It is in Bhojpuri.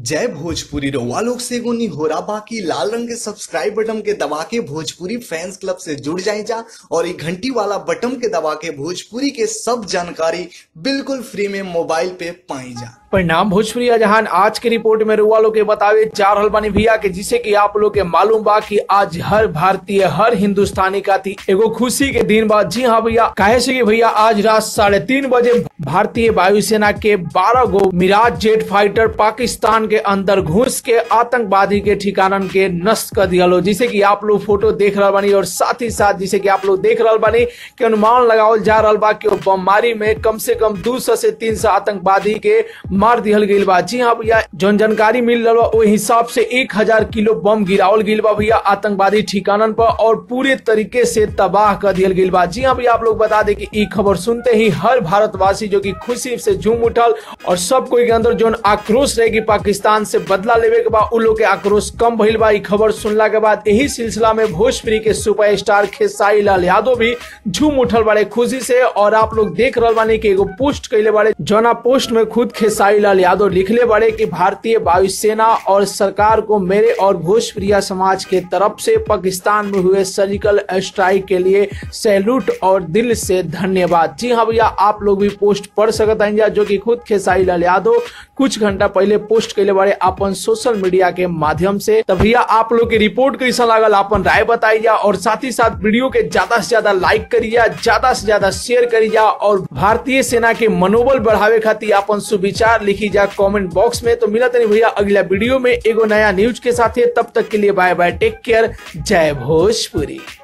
जय भोजपुरी रउआ लोग से एगो निहोरा बाकी लाल रंग के सब्सक्राइब बटन के दबा के भोजपुरी फैंस क्लब से जुड़ जाए जा और ये घंटी वाला बटन के दबा के भोजपुरी के सब जानकारी बिल्कुल फ्री में मोबाइल पे पाई जा परिणाम भोजपुरी जहान आज के रिपोर्ट में रुआ लोग के बतावे जा रहल बानी भैया के जिसे कि आप लोग के मालूम बा कि आज हर भारतीय हर हिंदुस्तानी का थी एगो खुशी के दिन बा जी हाँ भैया काहे से कि भैया आज रात साढ़े तीन बजे भारतीय वायुसेना के बारह गो मिराज जेट फाइटर पाकिस्तान के अंदर घुस के आतंकवादी के ठिकानन के नष्ट कर दिया लो जिसे कि आप लोग फोटो देख रहा बानी और साथ ही साथ जिसे कि आप लोग देख रहा बानी कि अनुमान लगावल जा रहा बा कि वो बमबारी में कम से कम दो सौ से तीन सौ आतंकवादी के मार दिहल गईल बा जी हाँ भैया जौन जानकारी मिल रहा बा ओहि हिसाब से एक हजार किलो बम गिरावल गईल बा भैया आतंकवादी ठिकानन पर और पूरे तरीके से तबाह कर दियल गईल बा जी हाँ भैया आप लोग बता दें कि ई खबर सुनते ही हर भारतवासी जो कि खुशी से झूम उठल और सब कोई के अंदर जौन आक्रोश रहे कि पाकिस्तान से बदला लेवे के बाद उ लोग के आक्रोश कम भइल बा ई खबर सुनला के बाद यही सिलसिला में भोजपुरी के सुपरस्टार खेसारी लाल यादव भी झूम उठल बारे खुशी से और आप लोग देख रहल बानी कि एगो पोस्ट कैले बारे जौना पोस्ट में खुद खेसारी लाल यादव लिखले बड़े कि भारतीय वायुसेना और सरकार को मेरे और भोजप्रिया समाज के तरफ से पाकिस्तान में हुए सर्जिकल स्ट्राइक के लिए सैल्यूट और दिल से धन्यवाद जी हाँ भैया आप लोग भी पोस्ट पढ़ सकत हैं जो कि खुद खेसारी लाल यादव कुछ घंटा पहले पोस्ट कैले बड़े अपन सोशल मीडिया के माध्यम से तो भैया आप लोग की रिपोर्ट कैसा लागल अपन राय बताइए और साथ ही साथ वीडियो के ज्यादा से ज्यादा लाइक करिए ज्यादा से ज्यादा शेयर करिए और भारतीय सेना के मनोबल बढ़ावे खातिर अपन सुविचार लिखी जा कमेंट बॉक्स में तो मिला नहीं भैया अगला वीडियो में एगो नया न्यूज के साथ तब तक के लिए बाय बाय टेक केयर जय भोजपुरी